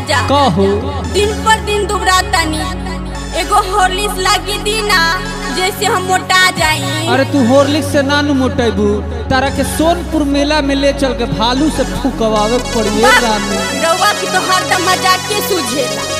राजा कहो दिन पर दिन दुबरातानी एगो हॉर्लिक्स लागी दी ना जैसे हम मोटा जाई अरे तू होर्लिक्स से नानू मोटेबू तारा के सोनपुर मेला में ले चल के भालू से फूकवावे पड़िए रानी रउआ की तो हरदम मजाक के सूझेला